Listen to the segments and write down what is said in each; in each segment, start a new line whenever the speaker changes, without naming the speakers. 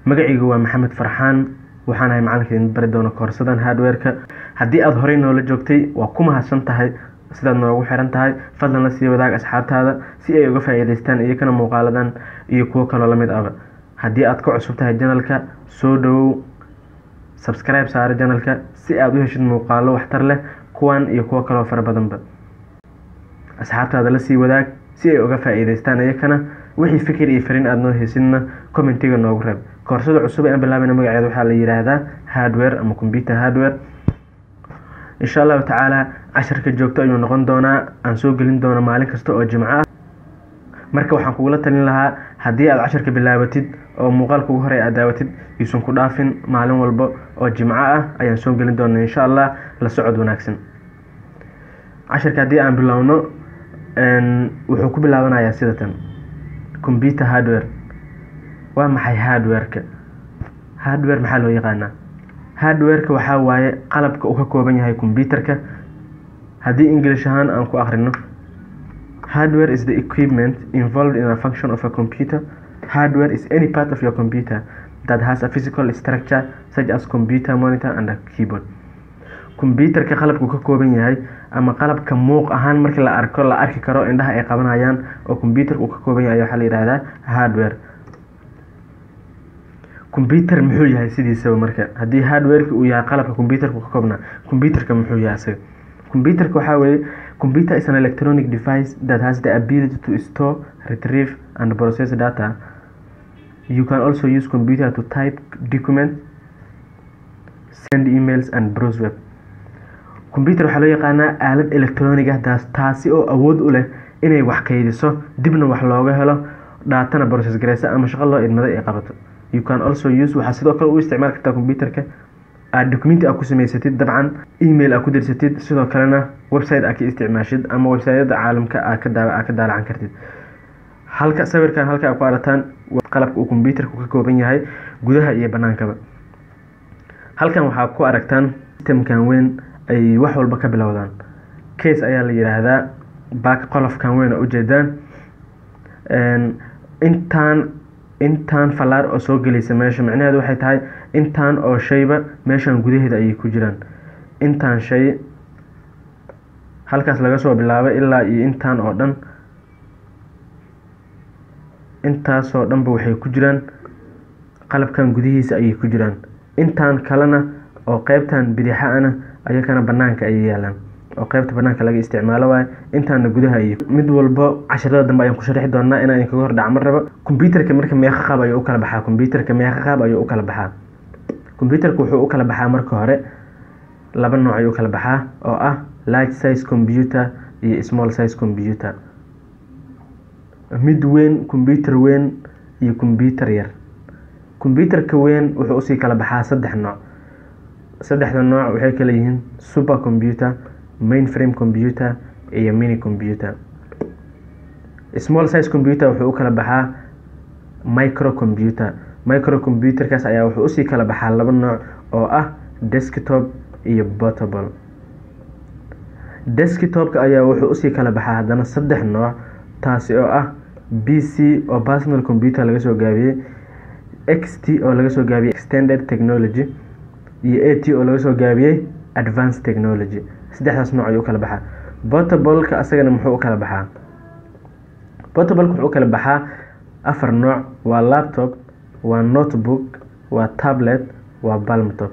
magacaygu waa maxamed farxaan waxaan ahay macalinka idin bari doona koorsadan hardware-ka haddii aada horey noola joogtay waa ku mahadsan tahay sidaad noogu xiran tahay fadlan la sii wadaag asxaabtaada si ay uga faa-iideystaan iyakana muuqaaladan iyo kuwo kaloo lamid aba haddii aad ka cusub tahay janalka soo dhawow subscribe saare janalka si aada u heshid muuqaalo waxtar leh kuwan iyo kuwo kaloo fara badanba asxaabtaada la sii wadaag si ay uga faa-iideystaan iyakana wixii fikir iyo fariin aada noo heysidna commentiga noogu reeb koorsada cusub ee aan bilaabayna magaceeda waxaa la yidhaahdaa hardware ama computer hardware insha allahu tacaala casharka joogto ayuu noqon doonaa aan soo gelin doono maalin kasta oo jimco ah marka waxaan kugula talin lahaa haddii aad casharka bilaabatid oo muuqaalka ugu horey aad daawatid yuusan ku dhaafin maalin walba oo jimco ah ayaan soo gelin doona insha allah la socod wanaagsan casharka haddii aan bilowno wuxuu ku bilaabanayaa sidatan computer hardware waa maxay hardware-ka hardware maxaa loo yaqaanaa hardware-ka waxaa waaye qalabka uu ka kooban yahay computerka haddii english ahaan aan ku akhrino hardware is the equipment involved in a function of a computer hardware is any part of your computer that has a physical structure such as computer monitor and a keyboard computerka qalabkuu ka kooban yahay ama qalabka muuq ahaan markii la arko la arki karo indhaha ay qabanayaan oo computerka uu ka kooban yahay waxaa la yidhahdaa hardware computer muxuu yahay sidiisaba marka haddii hardwareka uu yahay qalabka computerka ka koobnaa computerka muxuu yahay isaga computerka waxaa weeye computer is an electronic device that has the ability to store retrieve and process data you can also use computer to type document send emails and browse web computer waxaa loo yaqaanaa aalad electronic ah taas taasi oo awood u leh inay wax kaydiso dibna wax looga helo dhaatana process gareysa ama shaqo loo idmaday ay qabato you can also use waxaa sidoo kale u isticmaali kartaa computerka aad documenti aad ku samaysatid dabcan email aad ku dirsatid sidoo kalena website aad ka isticmaashid ama websiteyada caalamka aad ka daa aad ka daalacan kartid halka sawirkan halka aad ku arataan qalabka uu computerku ka kooban yahay gudaha iyo banaankaba halkan waxaa ku aragtaan systemkan weyn ay wax walba ka bilowdaan case ayaa la yidhaahdaa baak qolofkan weyn oo ujeedaan intaan intaan fallaar oo soo gelaysa meesha micnaheedu waxay tahay intaan oo shayba meeshan gudaheeda ayay ku jiraan intaan shay halkaas laga soo bilaabay ilaa iyo intaan oo dhan intaasoo dhanba waxay ku jiraan qalabkan gudihiisa ayay ku jiraan intaan kalena oo qeybtan bidixa-ana ayakana banaanka ayay yaalaan oo qeybta banaanka laga isticmaalo waayo intaana gudaha iyo mid walbo casharada dambe ayaan ku sharxi doonaa inaan idinkaga hor dhacmo rabo computerka marka meeqa qaab ayuu u kala baxaa computerka meeqa qaab ayuu u kala baxaa computerka wuxuu u kala baxaa marka hore laba nooc ayuu u kala baxaa oo ah large size computer iyo small size computer mid weyn computer weyn iyo computer yar computerka weyn wuxuu usii kala baxaa saddex nooc saddexda nooc waxay kala yihiin super computer mainframe computer iyo mini computer small size computer wuxuu u kala baxaa micro computer micro computerkaas ayaa wuxuu usii kala baxaa laba nooc oo ah desktop iyo portable desktopka ayaa wuxuu usii kala baxaa haddana saddex nooc taasi oo ah b c oo personal computer laga soo gaabiyey x t oo laga soo gaabiyey extended technology iyo a t oo laga soo gaabiyey advanced technology saddexdaas nooc ayuu u kala baxaa portableka asagana muxuu u kala baxaa portableka wuxuu u kala baxaa afar nooc waa laptop waa notebook waa tablet waa balmtop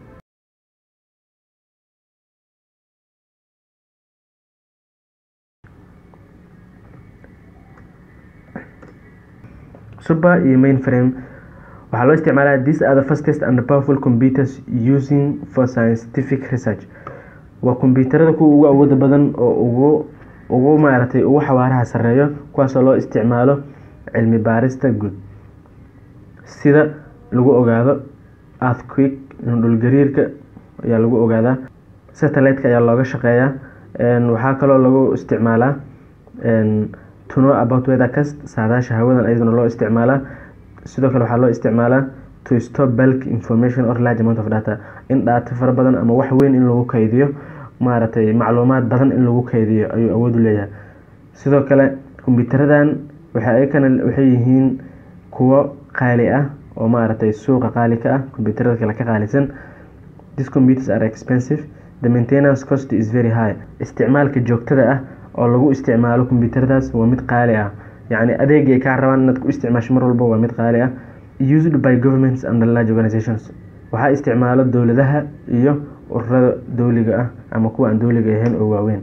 super iyo mainframe waxaa loo isticmaalaa these are the fastest and powerful computers using for scientific research waa kombyuutarada kuwa ugu awooda badan oo ugu ugu maaragtay ugu xawaaraha sareeyo kuwaasoo loo isticmaalo cilmi baarista guud sida lagu ogaado earthquake dhulgariirka ayaa lagu ogaadaa satellite-ka ayaa looga shaqeeyaa waxaa kaloo lagu isticmaalaa to know about weathercast saadaasha hawadan ayaduna loo isticmaalaa sidoo kale waxaa loo isticmaalaa to stop bulk information or large amount of data in dhaata fara badan ama wax weyn in lagu kaydiyo maaragtay macluumaad badan in lagu kaydiyo ayuu awood u leeyahay sidoo kale kombiyuutaradan waxay ayakana waxay yihiin kuwo qaali ah oo maaragtay suuqa qaali ka ah computerada kale ka qaalisan these computers are expensive the maintenance cost is very high isticmaalka joogtada ah oo lagu isticmaalo computeradaas waa mid qaali ah yacni adeegay kaa rabaan inaad ku isticmaasho mar walba waa mid qaali ah used by governments and large organizations waxaa isticmaalo dowladaha iyo ururada dowliga ah ama kuwa aan dowliga ahayn oo waaweyn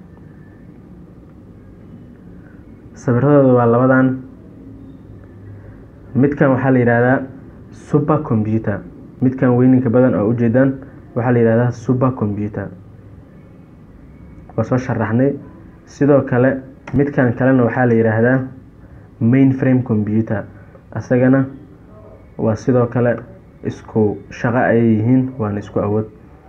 sawiradooda waa labadan midkan waxaa la yihahdaa super computer midkan weyninka badan oo ujeedaan waxaa la yihahdaa super computer waa soo sharaxnay sidoo kale midkan kalena waxaa la yidhaahdaa main frame computer isagana waa sidoo kale isku shaqo ayay yihiin waana isku awood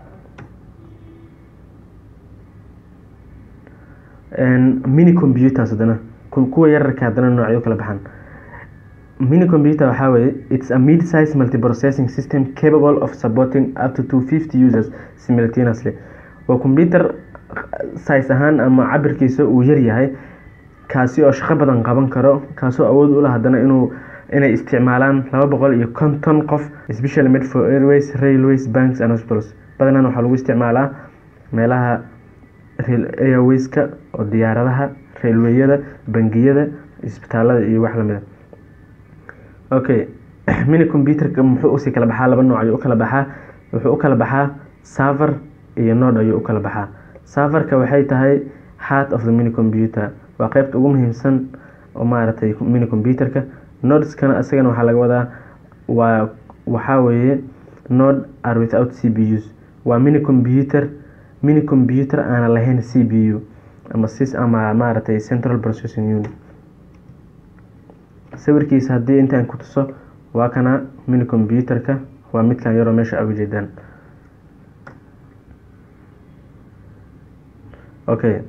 mini computers haddana kuwa yararka haddana noocyo kala baxan mini computer waxaa weye it's a mid size multiprocessing system capable of supporting up to 250 users simultaneously waa computer size ahaan ama cabirkiisa uu yaryahay kaasi oo shaqo badan qaban karo kaasoo awood u lah haddana inuu inay isticmaalaan laba boqol iyo konton qof specially made for airways railways banks and hospitals badanaan waxaa lagu isticmaalaa meelaha airwayska oo diyaaradaha railweyada bangiyada isbitaalada iyo wax lamida okay mini computerka muxuu usii kala baxaa laba nooc ayuu u kala baxaa wuxuu u kala baxaa server iyo node ayuu u kala baxaa serverka waxay tahay heart of the mini computer waa qeybta ugu muhiimsan oo maaragtay mini computerka nodeskana isagana waxaa laga wadaa waa waxaa weeye node are without c b us waa mini computer mini computer aana lahayn c b u ama sis ama maaragtay central processing unit sawirkiisa haddii intaan ku tuso waa kana mini computerka waa midkan yaroo meesha a ujeedaan okay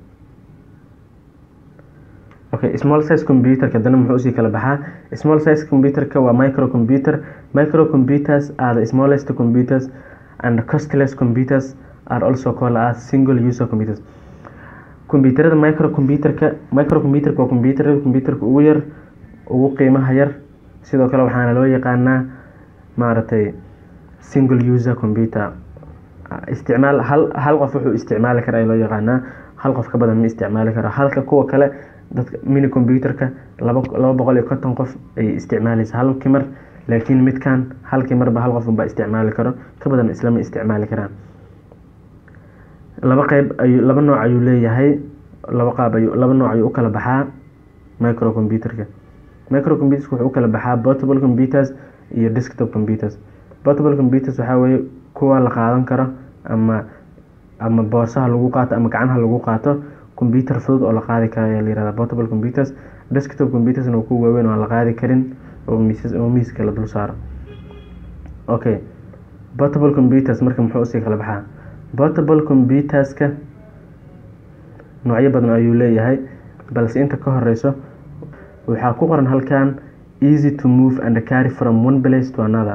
okay small size computerka haddana muxuu usii kala baxaa small size computerka waa micro computer micro computers are the smallest computers and costless computers are also called as single user computers computerada micro computerka micro computerka waa computerada computerka ugu yar ugu qiimaha yar sidoo kale waxaana loo yaqaanaa maaragtay single user computer isticmaal hal hal qof wuxuu isticmaali kara loo yaqaanaa hal qof ka badan ma isticmaali karo halka kuwa kale dadka mini computerka laba laba boqol iyo konton qof ayay isticmaaleysa halkii mar laakiin midkan halkii marba hal qof unbaa isticmaali karo ka badan islama isticmaali karaan laba qeyb ayuu laba nooc ayuu leeyahay laba qaab ayuu laba nooc ayuu u kala baxaa micro computerka micro computers wuxuu u kala baxaa portable computers iyo desktop computers portable computers waxaa weeye kuwa la qaadan karo ama ama boorsaha lagu qaato ama gacanaha lagu qaato computer fudud oo la qaadi karo ayaa la yirahdaa portable computers desktop computersna waa kuwa waaweyn oo aan la qaadi karin oo miisas oo miiska la dul saaro okay portable computers marka muxuu usii kala baxaa portable computerska noocyo badan ayuu leeyahay balse inta ka horeyso waxaa ku qoran halkan easy to move and carry from one place to another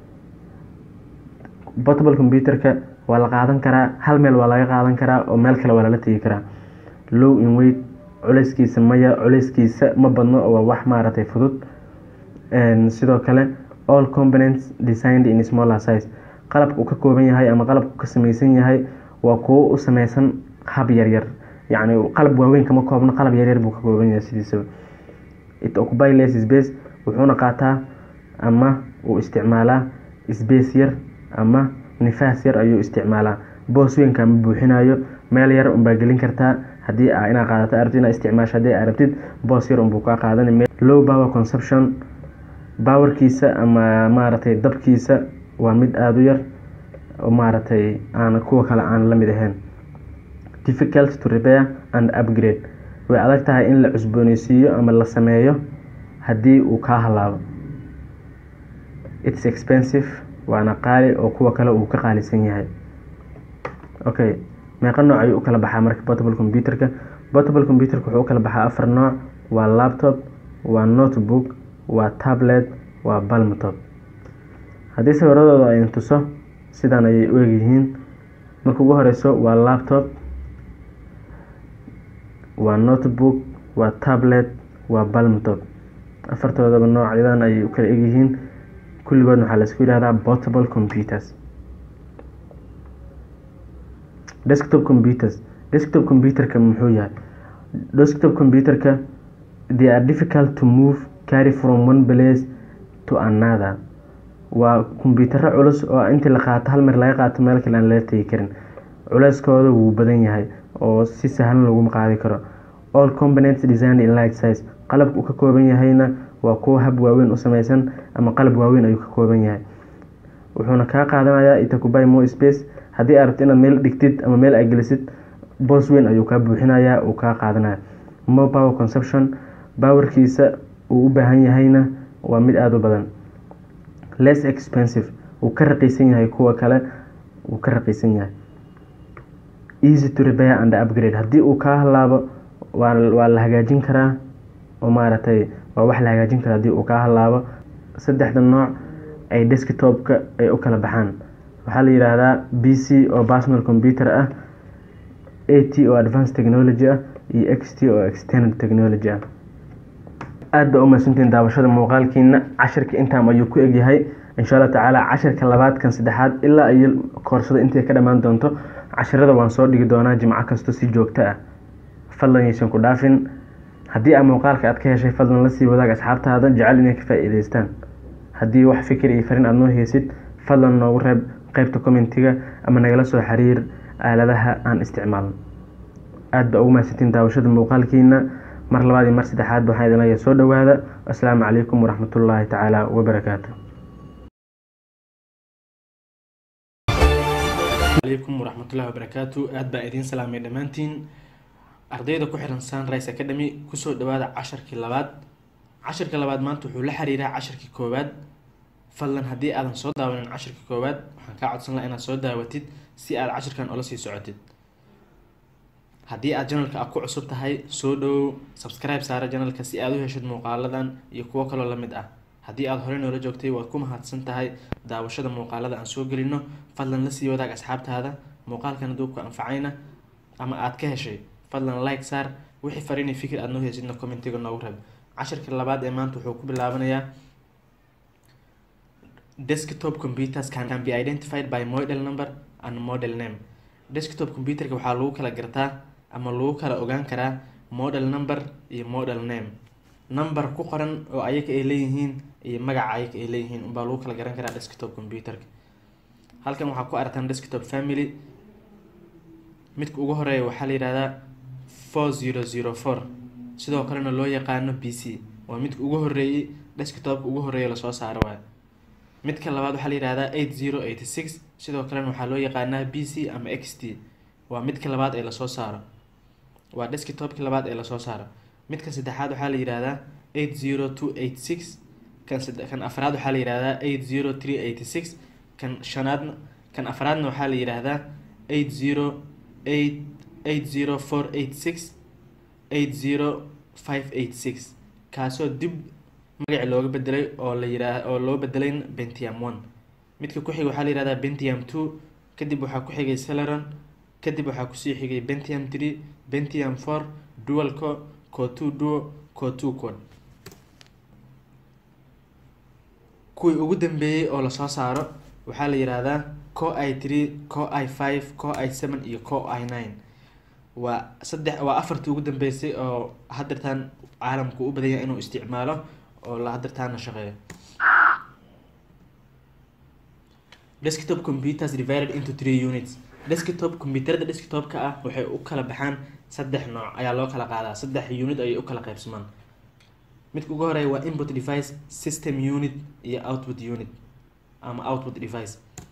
portable computerka waa la qaadan karaa hal meel waa laga qaadan karaa oo meel kale waa lala tegi karaa low in weight culeyskiisa maya culeyskiisa ma badno waa wax maaragtay fudud sidoo kale all components designed in smaller size qalabka uu ka kooban yahay ama qalabka uu ka sameysan yahay waa kuwo u sameysan hab yaryar yacni qalab waaweyn kama koobno qalab yaryar buu ka kooban yahay sidiisaba it occupy less space wuxuuna qaataa ama uu isticmaalaa space yar ama nifaas yar ayuu isticmaalaa boos weynka ma buuxinayo meel yar unbaa gelin kartaa haddii a inaa qaadato arabtid inaa isticmaasho haddii aa rabtid boos yar unbuu kaa qaadan low power consumption powerkiisa ama maaragtay dabkiisa waa mid aada u yar oo maaragtay aan kuwa kale aan la mid ahayn difficult to repair and upgrade way adag tahay in la cusbooneysiiyo ama la sameeyo haddii uu kaa halaabo its expensive waana qaali oo kuwa kale uu ka qaalisan yahay okay meeqa nooc ayuu u kala baxaa marka portable computerka portable computerka wuxuu u kala baxaa afar nooc waa laptop waa notebook waa tablet waa balmtop haddii sawiradooda ayn tuso sidan ayay u egyihiin marka ugu horeyso waa laptop waa notebook waa tablet waa balmtop afartoodaba noocyadan ayay u kala egyihiin kulligoodna waxaa laisku yihahdaa portable computers desktop computers desktop computerka muxuu yahay desktop computerka they are difficult to move carry from one place to another waa kumbiyuutaro culus oo intii la qaato hal mar laga qaato meel kale aan laga tegi karin culeyskooda wuu badan yahay oo si sahlan laguma qaadi karo all components design in light size qalabka uu ka kooban yahayna waa kuwo hab waaweyn u sameysan ama qalab waaweyn ayuu ka kooban yahay wuxuuna kaa qaadanayaa itakubay mo space haddii aad rabto inaad meel dhigtid ama meel aad gelisid boos weyn ayuu kaa buuxinayaa uu kaa qaadanaya mo power conception bawerkiisa uu u baahan yahayna waa mid aada u badan less expensive wuu ka raqiisan yahay kuwa kale wuu ka raqiisan yahay easy to repair and upgrade haddii uu kaa halaabo waa waa la hagaajin karaa oo maaragtay waa wax la hagaajin kara haddii uu kaa halaabo saddexda nooc ay desktopka ay u kala baxaan waxaa la yidhaahdaa b c oo personal computer ah a t oo advanced technology ah iyo x t oo external technology ah aada baa umahadsantiin daawashada muuqaalkiina cashirka intaam ayuu ku egyahay insha allah tacaala cashirka labaadkan saddexaad ilaa iyo koorsada intay ka dhammaan doonto cashirada waan soo dhigi doonaa jimco kasto si joogto ah fadlan yaysan ku dhaafin haddii aa muuqaalka aad ka heshay fadlan la sii wadaag asxaabtaada jecel inay ka faa-iideystaan haddii wax fikir iyo farin aada noo heysid fadlan noogu reeb qeybta commentiga ama nagala soo xiriir aaladaha aan isticmaalno aada baa ugu mahadsantiin daawashada muuqaalkiina mar labaad iyo mar saddexaad waxaan idin leeyahay soo dhowaada asalaamu calaykum waraxmatullaahi tacaala wabarakaatu
alaykum waraxmatullahi wabarakaatu aad baa idiin salaamay dhammaantiin ardayda ku xiran sunrise academy kusoo dhawaada casharkii labaad casharka labaad maanta wuxuu la xiriiraa casharkii koowaad fadlan haddii aadan soo daawanin casharkii koowaad waxaan kaa codsan laha inaad soo daawatid si aad casharkan ola sii socotid haddii aad janalka aad ku cusub tahay soo dhowow subscribe saara janalka si aad u heshid muuqaaladan iyo kuwo kaloo la mid ah haddii aada horey noola joogtay waad ku mahadsan tahay daawashada muuqaalada aan soo gelino fadlan la sii wadaag asxaabtaada muuqaalkan hadduu ku anfacayna ama aad ka heshay fadlan like saar wixii fariinay fikir aad noo heysidna commentiga noogu reeb cashirka labaad ee maanta wuxuu ku bilaabanayaa desktop computers can, can be identified by model number and model name desktop computerka waxaa lagu kala gartaa ama lagu kala ogaan karaa model number iyo model name number ku qoran oo ayaga ay leeyihiin iyo magaca ayaga ay leeyihiin unbaa lagu kala garan karaa desktop computerka halkan waxaa ku aragtaan desktop family midka ugu horeeya waxaa la yihahdaa four zero zero four sidoo kalena loo yaqaano b c waa midka ugu horeeyey desktopka ugu horeeya lasoo saaro waay midka labaad waxaa la yihahdaa eight zero eighty six sidoo kalena waxaa loo yaqaanaa b c ama x t waa midka labaad ee lasoo saaro waa desktopki labaad ee lasoo saaro midka saddexaad waxaa la yihahdaa eight zero two eight six kan kan afraad waxaa la yihahdaa eight zero three eighty six kan shanaadna kan afraadna waxaa la yihahdaa eight zero eight eight zero four eight six eight zero five eight six kaasoo dib magaci looga bedelay oo la yiraa oo loo bedelay bentiam one midka ku xiga waxaa la yihahdaa bentiam two kadib waxaa ku xigay celeron kadib waxaa kusii xigay bentiam three bentiam four dual co co two duo co two code kuwii ugu dambeeyey oo lasoo saaro waxaa la yihahdaa co i three co i five co i seven iyo co i nine waa saddex waa afartii ugu dambeysay oo hadirtaan caalamku u badan yahay inuu isticmaalo oo la hadirtaana shaqeeyo desktop computers divided into three units desktop computerada desktopka ah waxay u kala baxaan saddex nooc ayaa loo kala qaadaa saddex unit ayay u kala qaybsamaan midka ugu horeeya waa input device system unit iyo output unit ama output device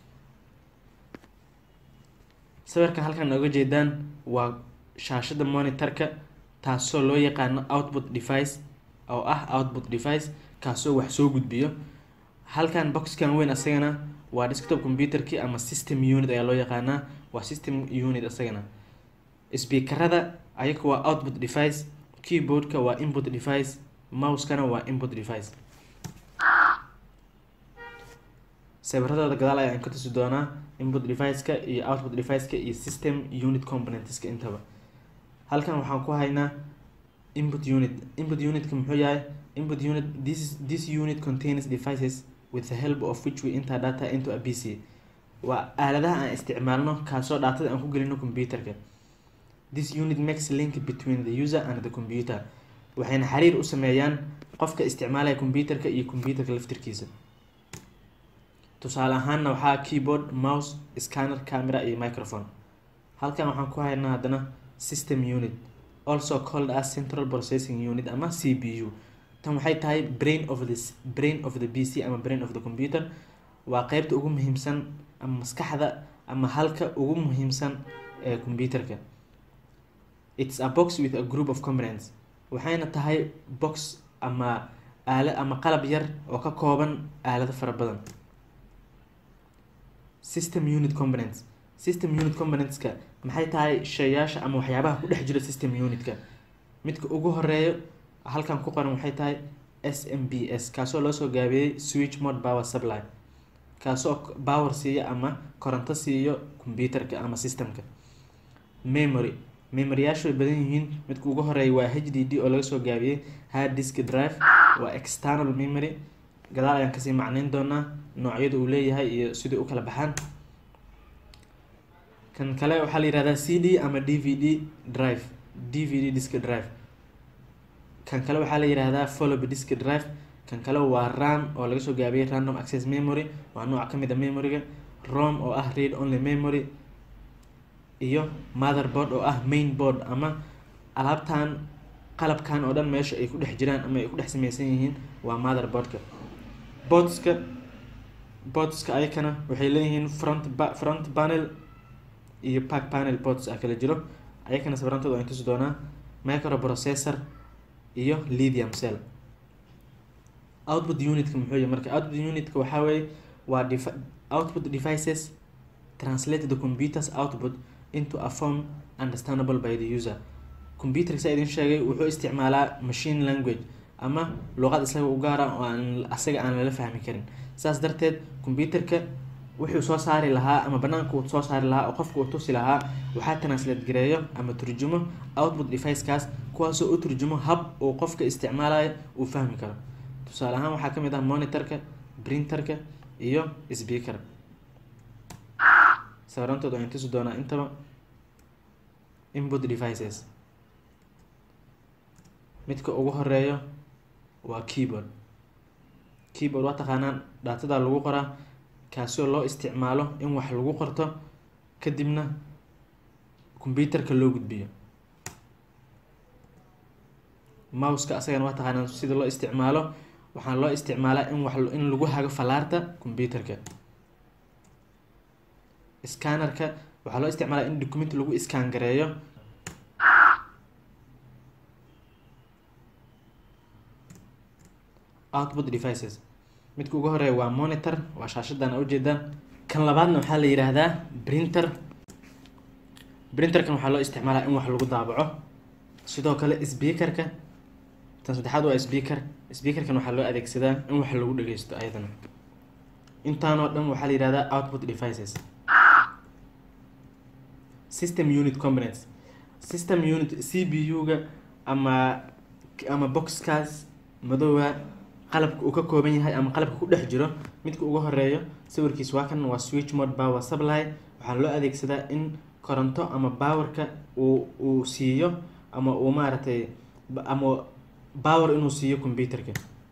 sawirkan halkan nooga jeedaan waa shaashada monitorka taasoo loo yaqaano output device oo ah output device kaasoo wax soo gudbiyo halkan boxkan weyn asagana waa desktop computerki ama system unit ayaa loo yaqaanaa waa system unit asagana speakerada ayaga waa output device keyboardka waa input device mouse-kana waa input device sawiradooda gadaal ayaan ka tusi doonaa input device-ka iyo output device-ka iyo system unit componentska intaba halkan waxaan ku haynaa input unit input unitka muxuu yahay input unit this this unit contains devices with the help of which we enter data into a pc waa aaladaha aan isticmaalno kaasoo dhaatada aan ku gelino computerka this unit makes link between the user and the computer waxayna xiriir u sameeyaan qofka isticmaalaya computerka iyo computerka laftirkiisa tusaale ahaanna waxaa keyboard mouse scanner camera iyo microphone halkan waxaan ku haynaa haddana system unit also called as central processing unit ama c p u tan waxay tahay brain of the brain of the p c ama brain of the computer waa qeybta ugu muhiimsan ama maskaxda ama halka ugu muhiimsan ee computerka it's a box with a group of components waxayna tahay box ama aala ama qalab yar oo ka kooban aalado fara badan system unit components system unit componentska maxay tahay shayaasha ama waxyaabaha ku dhex jira system unitka midka ugu horeeyo halkan ku qoran waxay tahay s m b s kaasoo loosoo gaabiyey switch mode power supply kaasoo power siiya ama koronto siiyo computerka ama systemka memory memoryyaashu way badan yihiin midka ugu horeeya waa h d d oo laga soo gaabiyey hard disk drive waa external memory gadaal ayaan kasii macneyn doonaa noocyada uu leeyahay iyo sidai u kala baxaan kan kale waxaa la yihahdaa c d ama d v d drive d v d disk drive kan kale waxaa la yihahdaa follow disk drive kan kale waa ram oo laga soo gaabiyey random access memory waa nooc kamid a memoryga rom oo ah read only memory iyo motherboard oo ah main board ama alaabtan qalabkan oo dhan meesha ay ku dhex jiraan ama ay ku dhex sameysan yihiin waa motherboardka boardska boardska ayakana waxay leeyihiin front ba front panel iyo back panel boards ah kala jiro ayakana sabrantooda waan tusi doonaa microprocessor iyo lithium cell output unitka muxuu yahay marka output unitka waxaa weeye waa devi output devices translate the computer's output into a form understandable by the user computerka saa idin sheegay wuxuu isticmaalaa machine language ama luqad isaga u gaara oo aan asaga aan lala fahmi karin saas darteed computerka wuxuu soo saari lahaa ama banaanka uu soo saari lahaa oo qofka uu tusi lahaa waxaa translate gareeyo ama turjumo output device-kaas kuwaasoo u turjumo hab uu qofka isticmaalayo uu fahmi karo tusaale ahaan waxaa kamid ah monitorka printerka iyo speaker sabarantooda waan tusi doonaa intaba input devices midka ugu horeeyo waa keyboard keyboard waa taqaanaan dhaatada lagu qoraa kaasoo loo isticmaalo in wax lagu qorto kadibna computerka loo gudbiyo mouska asagana waa taqaanaan sida loo isticmaalo waxaan loo isticmaalaa in wax in lagu hago falaarta computerka scannerka waxaa loo isticmaalaa in document lagu scan gareeyo output devices midka ugu horeeya waa monitor waa shaashadan a ujeedaan kan labaadna waxaa la yiraahdaa printer printerkan waxaa loo isticmaalaa in wax lagu daabaco sidoo kale speakerka tan saddexaad waa speaker speakerkan waxaa loo adeegsadaa in wax lagu dhageysto ayadana intaanoo dhan waxaa la yihahdaa output devices system unit components system unit c b u-ga ama ama boxkaas madoowa qalabka uu ka kooban yahay ama qalabka ku dhex jiro midka ugu horeeyo sawirkiis waa kan waa switch mode power supply waxaa loo adeegsadaa in koronto ama powerka uu uu siiyo ama uu maaragtay ama power inuu siiyo computerka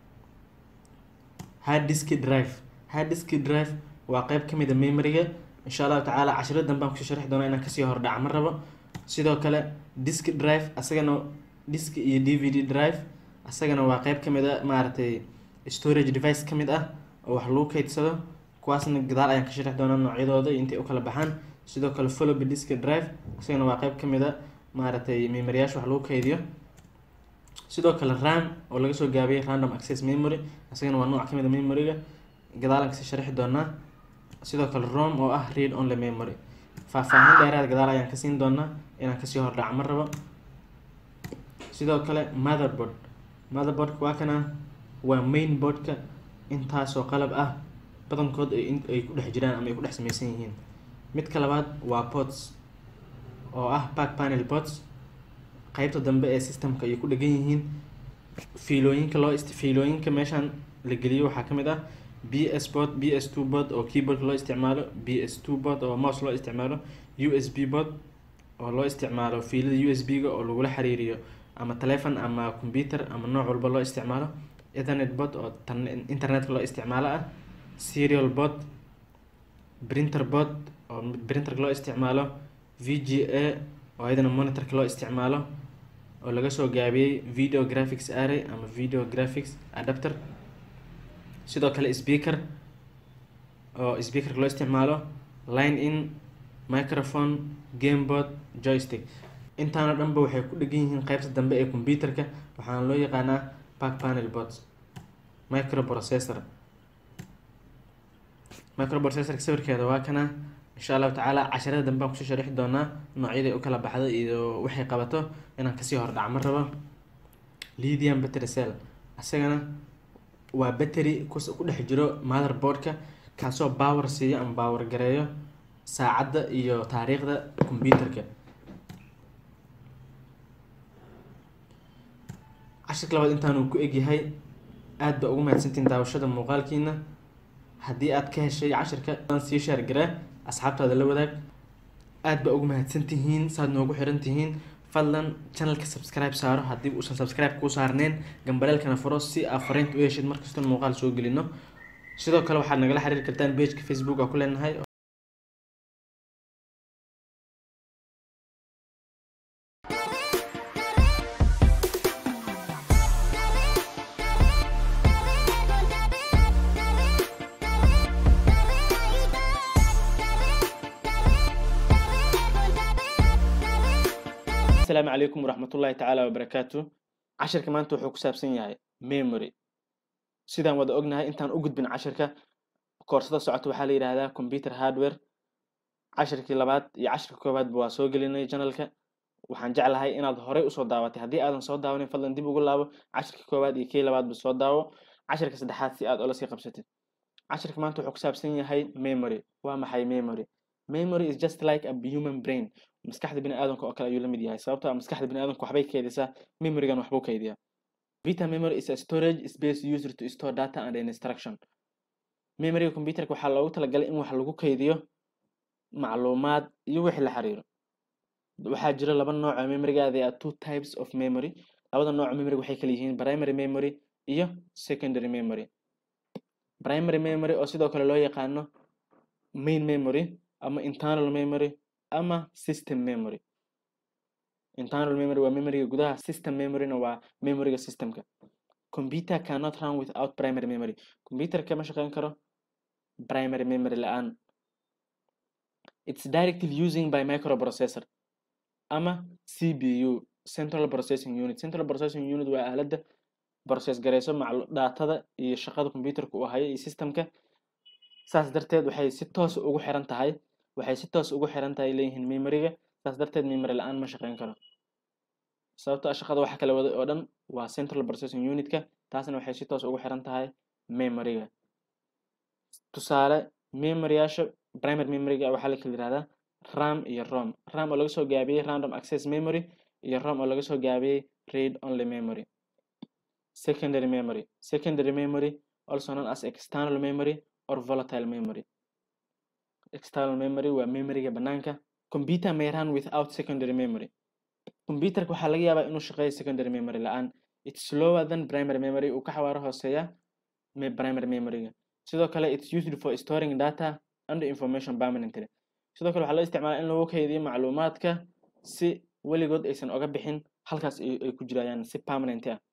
hard disk drive hard disk drive waa qeyb kamid a memoryga insha allahu tacaala cashiro danbaan kusoo sharxi doonaa inaan kasii hordhaca ma rabo sidoo kale disk drive asagana disk iyo d v d drive asagana waa qeyb kamid a maaragtay storage device kamid ah oo wax lagu keydsado kuwaasna gadaal ayaan ka sharxi doonaa noocyadooda iyo intay u kala baxaan sidoo kale follow disk drive asagana waa qeyb kamid a maaragtay memoryyaasha wax lagu keydiyo sidoo kale ram oo laga soo gaabiyey random access memory asagana waa nooc kamid a memoryga gadaalan kasii sharxi doonaa sidoo kale rom oo ah read only memory faahfaahin dheeraad gadaal ayaan ka siin doonaa inaan kasii hordhaca ma rabo sidoo kale motherboard motherboardka waa kana waa main boardka intaasoo qalab ah badankood ay ay ku dhex jiraan ama ay ku dhex sameysan yihiin midka labaad waa pods oo ah back panel pods qeybta dambe ee systemka ayay ku dhegan yihiin fiilooyinka loo ist fiilooyinka meeshaan la geliyo waxaa kamid ah b s bot b s two bot oo keyboardka loo isticmaalo b s two bot oo mouse loo isticmaalo u s b bot oo loo isticmaalo fiilada u s b ga oo lagula xiriiriyo ama telefon ama computer ama nooc walba loo isticmaalo ethernet bot oo tan internetka loo isticmaalo ah serial bot printer bot oo printerka loo isticmaalo v g a oo iyadana monitorka loo isticmaalo oo laga soo gaabiyey video graphics array ama video graphics adapter sidoo kale speaker oo speakerka loo isticmaalo line in microphone gameboard joystick intaana dhanba waxay ku dhegan yihiin qeybta dambe ee computerka waxaana loo yaqaanaa back panel bots microprocessor microprocessorka sawirkeeda waa kana insha allahu tacaala casharada dambe aan kusoo sharixi doonaa noocyaday u kala baxdo iyo waxay qabato inaan kasii hordhac ma rabo lithium battery cell isagana waa battery ku dhex jiro motherboardka kaasoo power siiyo ama power gareeyo saacadda iyo taariikhda computerka cashirka labaad intaanuu ku egyahay aad ba ugu mahadsantiin daawashada muuqaalkiina haddii aad ka heshay cashirka sii shaargaree asxaabtaada la wadaag aad ba ugu mahadsantihiin saad noogu xiran tihiin fadlan channelka subscribe saaro haddii uusan subscribe kuu saarneen gambaleelkana furo si aad fariinta u heshid markastoo muuqaal soo gelino sidoo kale waxaad nagala xiriiri kartaan pageka facebook aa ku leenahay asalaamu calaykum waraxmatullaahi tacaala wabarakaatu cashirka maanta wuxuu ku saabsan yahay memory sidaan wada ognahay intaan u gudbin cashirka koorsada socota waxaa la yidhaahdaa computer hardware cashirkii labaad iyo cashirka koowaadba waa soo gelinay janalka waxaan jeclahay inaad horey usoo daawatay haddii aadan soo daawanin fadlan dib ugu laabo cashirka koowaad iyo kii labaadba soo daawo cashirka saddexaad si aad ola sii qabsatid cashirka maanta wuxuu ku saabsan yahay memory waa maxay memory memory is just like a human brain maskaxda bini aadamka oo kale ayuu la mid yahay sababtoo ah maskaxda bini aadamka waxbay keydisaa memorygan waxbuu keydiyaa vita memory is a storage space used to store data and instruction memoryga computerka waxaa loogu talagalay in wax lagu keydiyo macluumaad iyo wixii la xiriiro waxaa jira laba nooc oo memoryga they are two types of memory labada nooc oo memory waxay kala yihiin primary memory iyo secondary memory primary memory oo sidoo kale loo yaqaano main memory ama internal memory ama system memory internal memory waa memoryga gudaha system memoryna waa memoryga systemka computer cannot run without primary memory computerka ma shaqeyn karo primary memory la-aan it's directive using by microprocessor ama cpu central processing unit central processing unit waa aaladda process gareyso datada iyo shaqada computerka uu hayo iyo systemka saas darteed waxay si toos ugu xiran tahay waxay si toos ugu xiran tahay leeyihiin memoryga saas darteed memory la-aan ma shaqeyn karo sababto a shaqada waxa kala waday oo dhan waa central processing unitka taasna waxay si toos ugu xiran tahay memoryga tusaale memoryyaasha primary memoryga waxaa la kala yihahdaa ram iyo rom ram oo laga soo gaabiyey random access memory iyo rom oo laga soo gaabiyey read only memory secondary memory secondary memory also known as external memory or volatile memory external memory waa memoryga banaanka computer may run without secondary memory computerka waxaa laga yaabaa inuu shaqeeyo secondary memory la-aan it's slower than primary memory uu ka xawaaro hooseeya primary memoryga sidoo kale it's used for storing data and information permanently sidoo kale waxaa loo isticmaalaa in lagu kaydiyo macluumaadka si weligood aysan oga bixin halkaas ay ku jirayaan si permanent ah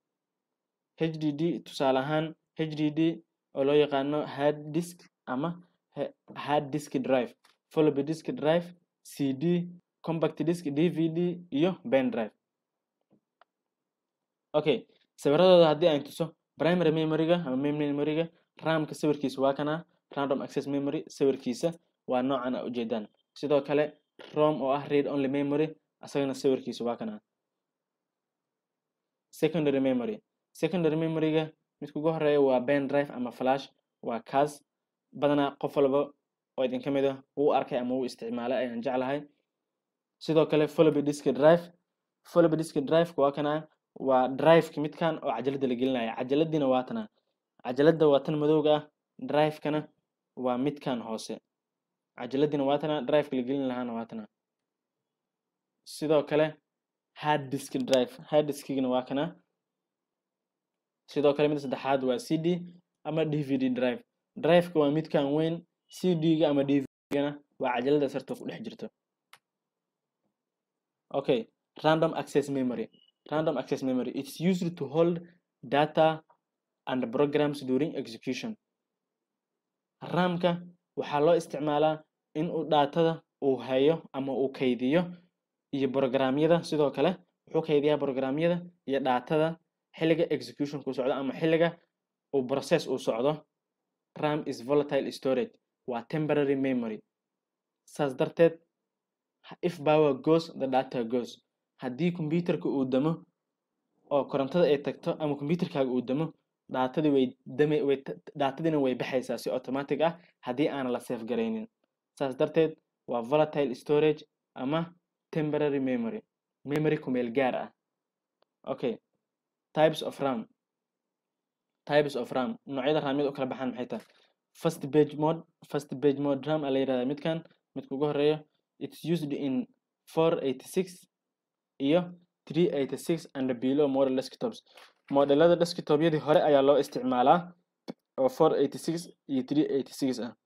hdd tusaale ahaan hdd oo loo yaqaano hard disk ama hard disk drive floppy disk drive cd compact disk dvd iyo pen drive okay sawiradooda haddii aan tuso primary memoryga ama main memoryga ramka sawirkiisa waa kana random access memory sawirkiisa waa noocan a ujeedaan sidoo kale rom oo ah read only memory asagana sawirkiisa waa kana secondary memory secondary memoryga midka ugu horeeya waa pen drive ama flash waa kaas badanaa qof walba oo idinka mid ah wuu arkay ama wuu isticmaalay ayaan jeclahay sidoo kale floppy disk drive floppy disk drive waa kana waa driveka midkan oo cajalada la gelinaya cajaladiina waa tana cajalada waa tan madowga ah drivekana waa midkan hoose cajaladiina waatana driveka la gelin lahaana waatana sidoo kale hard disk drive hard diskigana waa kana sidoo kale mid saddexaad waa c d ama d v d drive driveka waa midkan weyn c d-ga ama d v d-gana waa cajalada sarta ku dhex jirto okay random access memory random access memory it's used to hold data and programs during execution ramka waxaa loo isticmaalaa in uu daatada uu hayo ama uu kaydiyo iyo programyada sidoo kale wuxuu kaydiyaa programyada iyo daatada xilliga executionku socdo ama xilliga uu process uu socdo ram is volatile storage waa temporary memory saas darteed if power goes the data goes haddii computerka uu damo oo korontada ay tagto ama computerkaaga uu damo daatadii way dame way daatadiina way baxaysaa si automatic ah haddii aan la safe garaynin saas darteed waa volatile storage ama temporary memory memory kumeel gaar ah okay types of ram types of ram noocyada raamyada u kala baxaan maxay tahay first page mode first page mode ram aa la yirahdaa midkan midka ugu horeeyo it's used in 486 iyo 386 and below model desktops modelada desktopyadii hore ayaa loo isticmaalaa oo 486 iyo 386 ah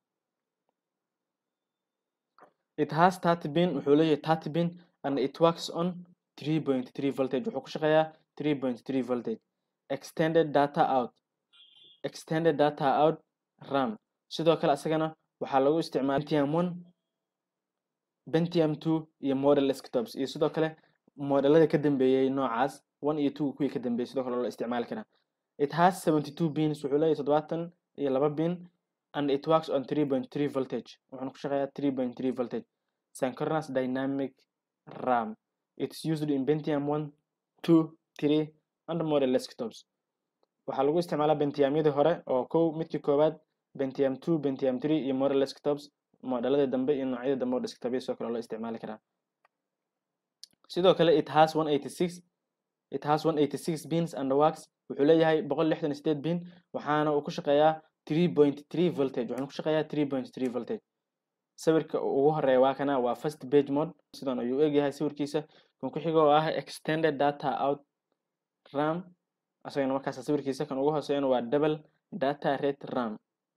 it has 30 pin wuxuu leeyahay 30 pin and it works on 3.3 voltage wuxuu ku shaqeeyaa 3.3 voltage extended data out extended data out ram sidoo kale asagana waxaa lagu isticmaala pentium 1 pentium 2 iyo model desktops iyo sidoo kale modelada ka dambeeyay noocaas 1 iyo 2 kuwii ka dambeeyay sidoo kale loo isticmaali karaa it has 72 pins wuxuu leeyahay toddobaatan iyo laba pin and it works on 3.3 voltage wuxuuna ku shaqeeyaa 3.3 voltage synchronous dynamic ram it's used in pentium 1 2 3 and model desktops waxaa lagu isticmaalaa pentiumyadii hore oo kow midkii koowaad pentium 2 pentium 3 iyo model desktops modelada dambe iyo noocyada dambe oo desktopya sidoo kale loo isticmaali karaa sidoo kale it has 186 it has 186 pins and works wuxuu leeyahay 168 pin waxaana uu ku shaqeeyaa 3.3 voltage wuxuuna ku shaqeeyaa 3.3 voltage sawirka ugu horeeya waa kana waa first page mode sidan ayuu egyahay sawirkiisa kan ku xiga oo ah extended data out ram asagana markaas sawirkiisa kan ugu hooseeyana waa double data rate ram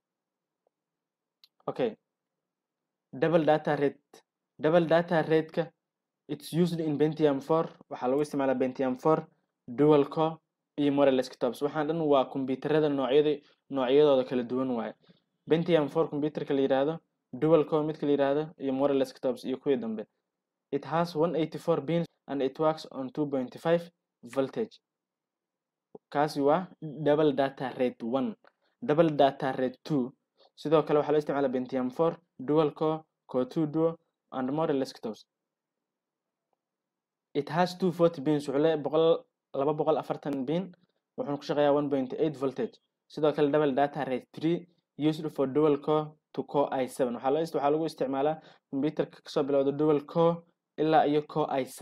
okay double data rate double data rate-ka it's used in pentium 4 waxaa lagu isticmaalaa pentium 4 dual core iyo model desktops waxaan dhan waa kombiyuutarada noocyada noocyadooda kala duwan waaye pentium 4 computerka la yiraahdo dual core midka la yiraahdo iyo model desktops iyo kuwii dambe it has 184 pins and it works on 2.5 voltage kaasi waa double data rate 1 double data rate 2 sidoo kale waxaa loo isticmaalaa pentium 4 dual core core 2 duo and model desktops it has 240 pins wuxuu leeyahay boqol laba boqol afartan pin wuxuuna ku shaqeeyaa 1.8 voltage sidoo kale double data rate 3 used for dual core to core i7 waxaa loo waxaa lagu isticmaalaa computerka kasoo bilowda dual core ilaa iyo core i7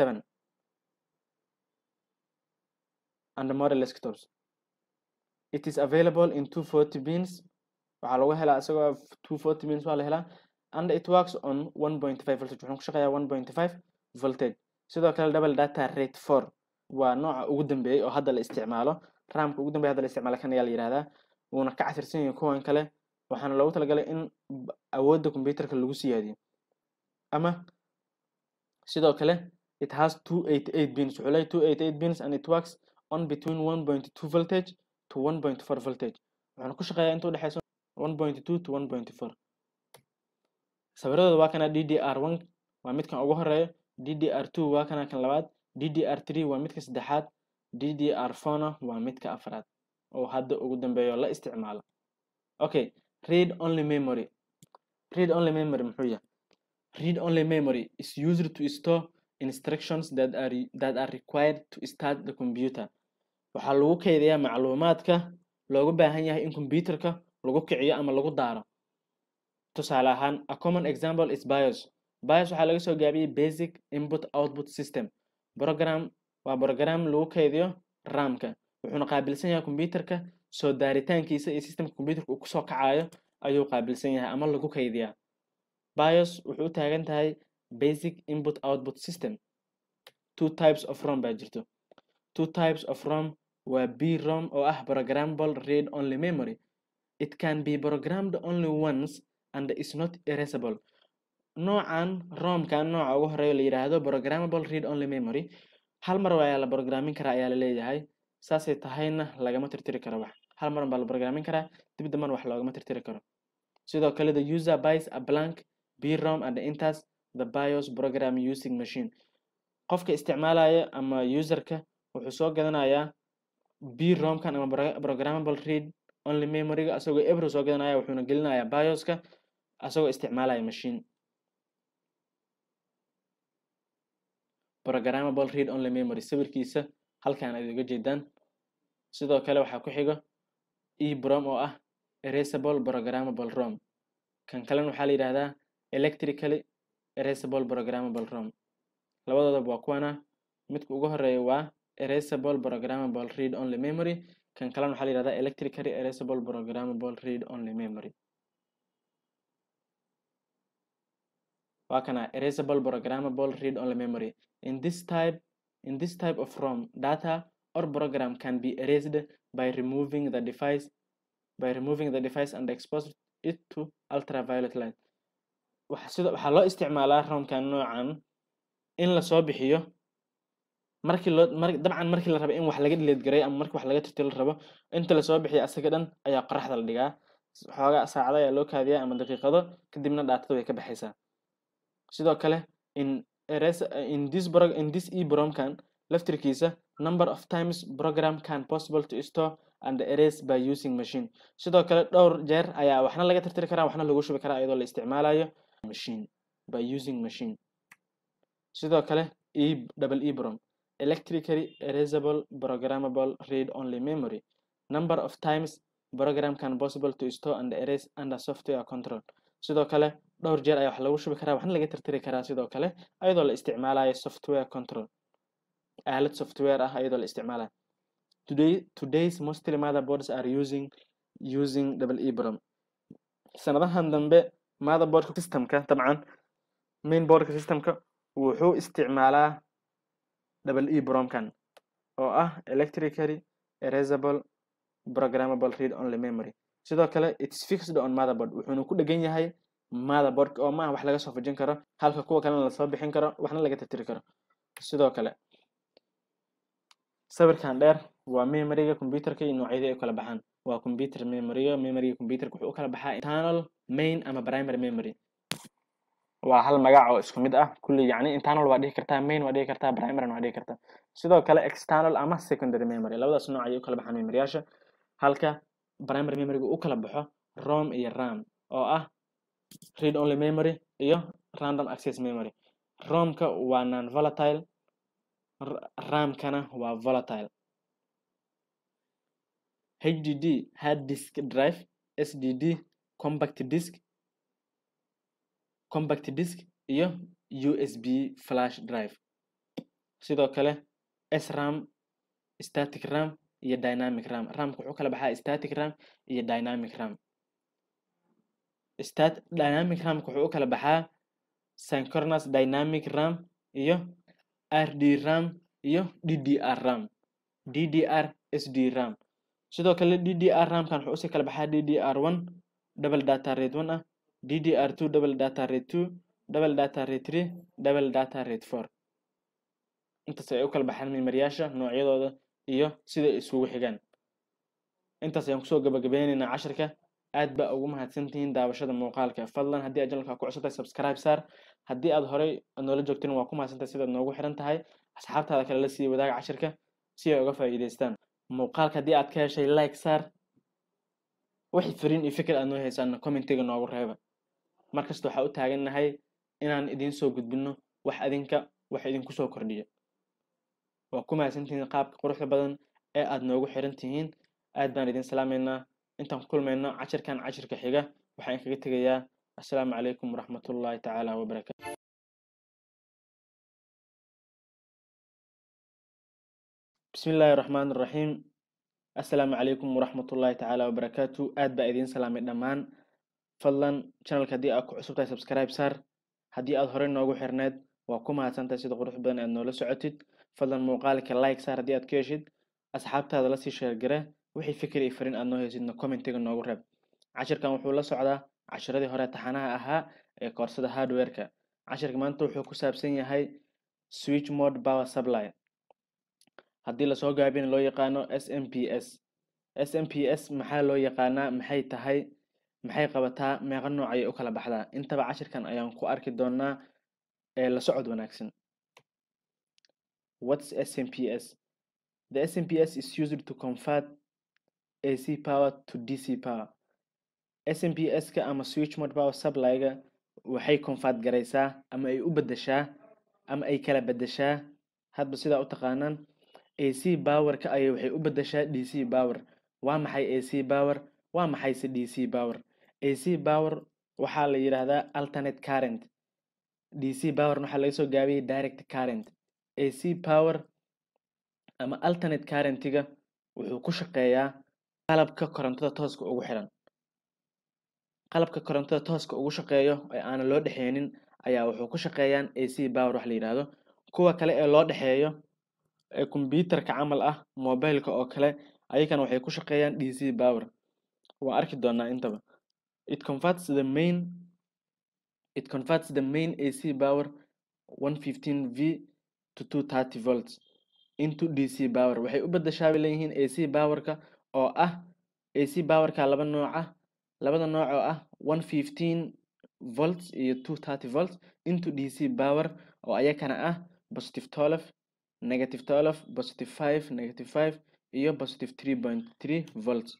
and model desktops it is available in 240 pins waxaa lagu helaa isagoo 240 pins waa la helaa and it works on 1.5 voltage wuxuuna ku shaqeeyaa 1.5 voltage sidoo kale double data rate 4 waa nooca ugu dambeeyay oo hadda la isticmaalo ramka ugu dambeeya hadda la isticmaalo kan ayaa la yihahdaa wuuna ka casirsan yahay kuwan kale waxaana loogu talagalay in awoodda computerka lagu siyaadiyo ama sidoo kale it has 288 pins wuxuu leeyahay 288 pins and it works on between 1.2 voltage to 1.4 voltage wuxuuna ku shaqeeyaa inta u dhexeyso 1.2 to 1.4 sawiradooda waa kana ddr1 waa midkan ugu horeeyo ddr2 waa kana kan labaad ddr3 waa midka saddexaad ddr4na waa midka afraad oo hadda ugu dambeeyo la isticmaalo okay read only memory read only memory muxuu yahay read only memory is used to store instructions that are that are required to start the computer waxaa lagu kaydiyaa macluumaadka loogu baahan yahay in computerka lagu kiciyo ama lagu daaro tusaale ahaan a common example is bios bios waxaa laga soo gaabiyey basic input output system program waa program lagu kaydiyo ramka wuxuuna qaabilsan yahay computerka soo daaritaankiisa iyo systemka computerka uu kusoo kacayo ayuu qaabilsan yahay ama lagu kaydiyaa bios wuxuu u taagan tahay basic input output system two types of rom baa jirto two types of rom waa b rom oo ah programmable read only memory it can be programmed only once and is not erasable noocan romkan nooca ugu horeeya la yidhaahdo programmable read only memory hal mar ayaa la programmin karaa ayaa la leeyahay saasay tahayna lagama tirtiri karo wax hal mar baa la programmin karaa dib damban wax loogama tirtiri karo sidoo kale the user buys a blank brom and enters the bios program using machine qofka isticmaalaya ama userka wuxuu soo gadanayaa bromkan ama programmable read only memoryga asagoo ebro soo gadanaya wuxuuna gelinayaa bioska asagoo isticmaalaya machine programmable read only memory sawirkiisa halkan aad uga jeedaan sidoo kale waxaa ku xigo ebrom oo ah erasable programmable rom kan kalena waxaa la yidhahdaa electrically erasable programmable rom labadoodaba waa kuwana midka ugu horeeya waa erasable programmable read only memory kan kalena waxaa la yidhahdaa electrically erasable programmable read only memory waa kana erasable programmable read only memory in this type in this type of rom data or program can be erased by removing the device by removing the device and expose it to ultraviolet light sida waxaa loo isticmaalaa romkan noocan in lasoo bixiyo markii loo mar dabcan markii la rabo in wax laga dhileed garay ama markii wax laga tirtiro la rabo inta lasoo bixiyo asaga dhan ayaa qoraxda la dhigaa xoogaa saacada ayaa loo kaadiyaa ama daqiiqado kadibna dhaatada way ka baxaysaa sidoo kale in erase in this bro in this ebromkan laftirkiisa number of times program can possible to store and erase by using machine sidoo kale dhowr jeer ayaa waxna laga tirtiri karaa waxna lagu shubi karaa iyadoo la isticmaalayo machine by using machine sidoo kale e double ebrom electrically erasable programmable read only memory number of times program can possible to store and erase under software control sidoo kale dhowr jeer ayaa wax lagu shubi karaa waxna laga tirtiri karaa sidoo kale iyadoo la isticmaalayo software control aalad software ah iyadoo la isticmaalayo today today's mostly motherboards are using using double ebrom sanadahan dambe motherboardka systemka dabcan mainboardka systemka wuxuu isticmaalaa double ebromkan oo ah electrically erasable programmable read only memory sidoo kale its fixed on motherboard wuxuuna ku dhegan yahay motherboard oo maaha wax laga soo fujin karo halka kuwa kalena lasoo bixin karo waxna laga tirtiri karo sidoo kale sawirkan dheer waa memoryga computerka iyo noocyadii ay kala baxaan waa computer memoryga memoryga computerka wuxuu u kala baxaa internal main ama primary memory waa hal magac oo isku mid ah kulli yacni internal waa dhihi kartaa main waa dhihi kartaa primary waa dhihi kartaa sidoo kale external ama secondary memory labadaas nooc ayay u kala baxaan memoryyaasha halka primary memoryga u kala baxo rom iyo ram oo ah read only memory iyo random access memory romka waa non volatile ramkana waa volatile hdd hard disk drive sdd compact disk compact disk iyo usb flash drive sidoo kale sram static ram iyo dynamic ram ramka wuxuu kala baxaa static ram iyo dynamic ram stat dynamic ramka wuxuu u kala baxaa synchronous dynamic ram iyo rd ram iyo ddr ram ddr sd ram sidoo kale ddr ramkan wuxuu usii kala baxaa ddr one double data rate one ah ddr two double data rate two double data rate three double data rate four intaas ay u kala baxaan memoryyaasha noocyadooda iyo sida ay isugu xigaan intaas ayaan kusoo gabagabeynaynaa cashirka aad baa ugu mahadsantihiin daawashada muuqaalka fadlan haddii aad janalka ku cusubtahay subscribe saar haddii aad horey noola joogtin waa ku mahadsantahay sidaad noogu xiran tahay asxaabtaada kale la sii wadaaga cashirka si ay uga faa'iidaystaan muuqaalka haddii aad ka heshay like saar wixii fariin iyo fikir aad noo haysaana commentiga noogu reeba markasta waxaa u taagannahay inaan idiin soo gudbinno wax adinka wax idinku soo kordhiyo waa ku mahadsantihiin qaabka quruxda badan ee aad noogu xiran tihiin aad baan idin salaamaynaa intaan ku kulmayno cashirkan cashirka xiga waxaan kaga tegayaa assalaamu calaykum waraxmatullaahi tacaala wabarakaatu bismi illaahi raxmaan raxiim assalaamu calaykum waraxmatullaahi tacaala wabarakaatu aad baa idiin salaamay dhammaan fadlan channelka haddii aad ku cusub tahay subscribe saar haddii aad horey noogu xirneed waa ku mahadsantahay sida qurux badan aad noola socotid fadlan muuqaalka like saar haddii aad ka heshid asxaabtaada lasii sheergare wixii fikir iyo fariin aad noo heysidna commentiga noogu reeb cashirkan wuxuu la socdaa cashiradii hore taxanaha ahaa ee koorsada hardware-ka cashirka maanta wuxuu ku saabsan yahay switch mode power supply haddii lasoo gaabina loo yaqaano s m p s s m p s maxaa loo yaqaanaa maxay tahay maxay qabataa meeqa nooc ayay u kala baxdaa intaba cashirkan ayaan ku arki doonaa ee la socod wanaagsan whats s m p s the s m p s is used to convert ac power to dc power s m p s-ka ama switch mode power supply-ga waxay convert garaysaa ama ay u bedeshaa ama ay kala bedeshaa hadba sidaa u taqaanaan ac power-ka ayay waxay u bedeshaa dc power waa maxay ac power waa maxayse dc power ac power waxaa la yidhaahdaa alternate current dc power waxaa laga soo gaabiyey direct current ac power ama alternate currentiga wuxuu ku shaqeeyaa qalabka korontada tooska ugu xiran qalabka korontada tooska ugu shaqeeyo ee aanan loo dhexeynin ayaa wuxuu ku shaqeeyaan ac power wax la yidhaahdo kuwa kale ee loo dhexeeyo ee kombyuutarka camal ah mobileka oo kale ayagana waxay ku shaqeeyaan dc power waa arki doonaa intaba it converts the main it converts the main ac power 115 v to 230 volts into dc power waxay u bedeshaa bay leeyihiin ac powerka oo ah ac powerka laba nooc ah labada nooc oo ah 115 volts iyo 230 volts into dc power oo ayakana ah positive 12 negative 12 positive 5 negative 5 iyo positive 3.3 volts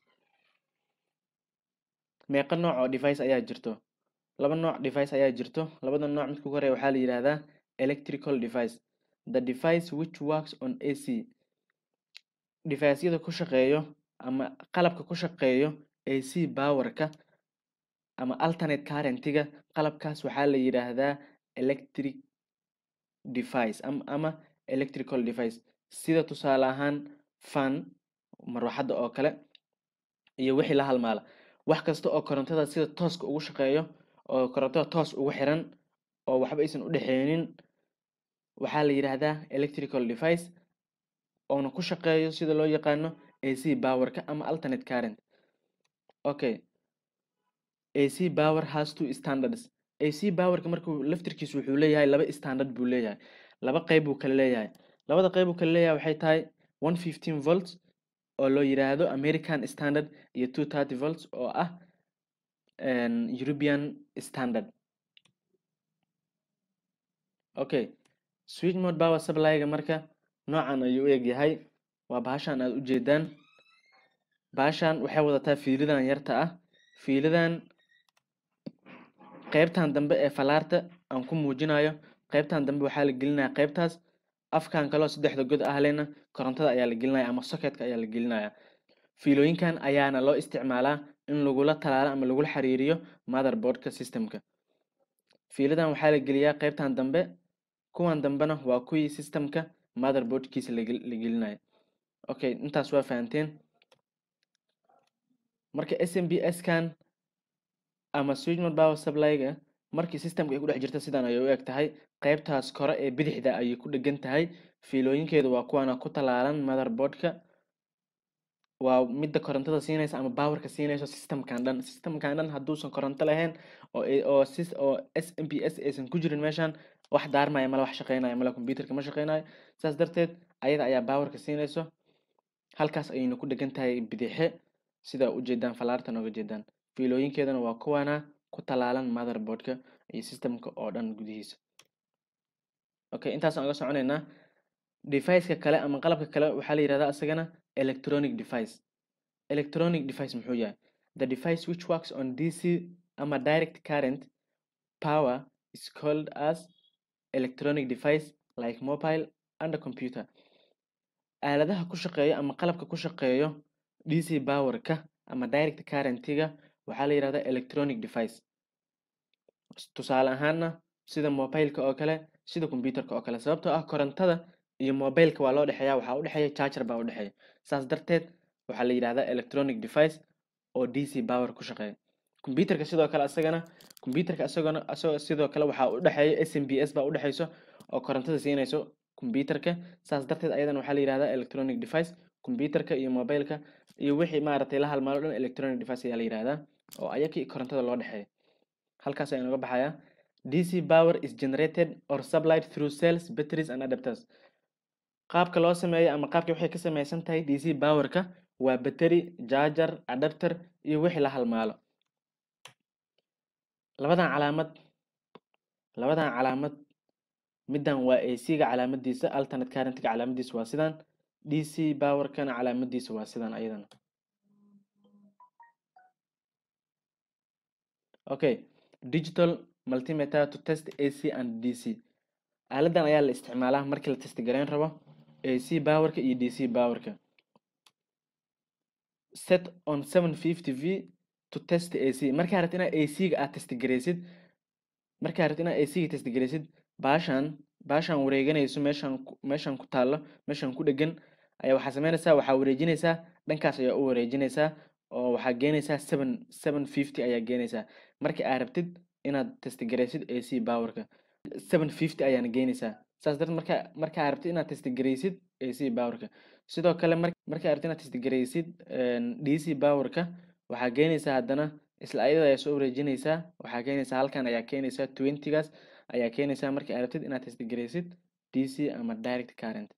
meeqa nooc oo device ayaa jirto laba nooc device ayaa jirto labada nooc midka ugu horeeya waxaa la yidhaahdaa electrical device the device which works on ac device-yada ku shaqeeyo ama qalabka ku shaqeeyo ac powerka ama alternate currentiga qalabkaas waxaa la yidhaahdaa electric device ama, ama electrical device sida tusaale ahaan fan marwaxadda oo kale iyo wixii la halmaala wax kasta oo korontada sida tooska ugu shaqeeyo oo korontada toos ugu xiran oo waxba aysan u dhexeynin waxaa la yidhaahdaa electrical device oona ku shaqeeyo sida loo yaqaano ac powerka ama alternate current okay ac power has two standards ac powerka markuu laftirkiisu wuxuu leeyahay laba standard buu leeyahay laba qeyb buu kala leeyahay labada qeyb uu kala leeyahay waxay tahay 115 volts oo loo yiraahdo american standard iyo 230 volts oo ah european standard okay switch mode power supply-ga marka noocan ayuu u egyahay waa bahashan aad u jeedaan bahashan waxay wadataa fiilidan yarta ah fiilidan qeybtan dambe ee falaarta aan ku muujinayo qeybtan dambe waxaa la gelinaya qeybtaas afkan kaleo saddexda god ah lena korontada ayaa la gelinaya ama socketka ayaa la gelinaya fiilooyinkan ayaana loo isticmaalaa in lagula talaalo ama lagula xiriiriyo motherboardka systemka fiiladan waxaa la geliyaa qeybtan dambe kuwan dambena waa kuwii systemka motherboardkiisa la gelinayo okay intaas waa fahanteen marka s m b s kan ama switchmod power supply-ga markii systemka ay ku dhex jirta sidan ayay u eg tahay qeybtaas kore ee bidixda ayay ku dhegan tahay fiilooyinkeedu waa kuwaana ku talaalan motherboardka waa midda korontada siinaysa ama powerka siinayso systemkan dhan systemkan dhan hadduusan koronto lahayn oo oo oo s m p s aysan ku jirin meeshan wax daarmaya mala wax shaqeynaya mala computerka ma shaqeynayo saas darteed ayada ayaa powerka siinayso halkaas ayayna ku dhegan tahay bidixe sidaa ujeedaan falaartan oga jeedaan fiilooyinkeedana waa kuwana ku talaalan motherboardka iyo systemka oo dhan gudihiisa okay intaasaan uga soconeynaa device-ka kale ama qalabka kale waxaa la yihahdaa isagana electronic device electronic device muxuu yahay the device which works on dc ama direct current power is called as electronic device like mobile and a computer aaladaha ku shaqeeyo ama qalabka ku shaqeeyo dc powerka ama direct currentiga waxaa la yihahdaa electronic device tusaale ahaana sida mobileka oo kale sida computerka oo kale sababtoo ah korontada iyo mobileka waa loo dhexeeya waxaa udhexeeya charger baa udhexeeya saas darteed waxaa la yidhahdaa electronic device oo d c power ku shaqeeya computerka sidoo kale asagana computerka asagana asagoo sidoo kale waxaa u dhexeeya s m b s baa u dhexeyso oo korontada siinayso computerka saas darteed ayadana waxaa la yidhahdaa electronic device computerka iyo mobileka iyo wixii maaragtay la halmaalo dhan electronic device ayaa la yidhahdaa oo ayakii korontada loo dhexeeya halkaas ayaa noga baxayaa dc power is generated or supplied through cells batteries and adapters qaabka loo sameeyo ama qaabka waxay ka samaysan tahay dc powerka waa battery charger adapter iyo wixii la halmaalo labadan calaamad labadan calaamad middan waa ac-ga calaamadiisa alternate current-ga calaamadiisa waa sidan dc powerkana calaamadiisa waa sidan ayadana okay digital multimeter to test ac and dc aaladan ayaa la isticmaalaa markii la testgareyn rabo ac powerka iyo dc powerka set on 750 v to test ac markaa rabta inaad ac-ga aad testgareysid markaa rabta inaad ac-ga testgareysid baashan baashan wareeganayso meeshan meeshan ku taallo meeshan ku dhegan ayaa waxaa sameynaysaa waxaa wareejinaysaa dhankaas ayaa u wareejinaysaa oo waxaa geenaysaa seven seven fifty ayaa geenaysaa marka aad rabtid inaad testgareysid ac powerka seven fifty ayaana geenaysaa saas darteed marka markaa rabtid inaad testgareysid ac powerka sidoo kale mar markaa rabtid inaad testgareysid dc powerka waxaa geenaysaa haddana isla ayada ayaa soo wareejinaysaa waxaa keenaysaa halkan ayaa keenaysaa twentygaas ayaa keenaysaa marka aad rabtid inaad testgareysid dc ama direct current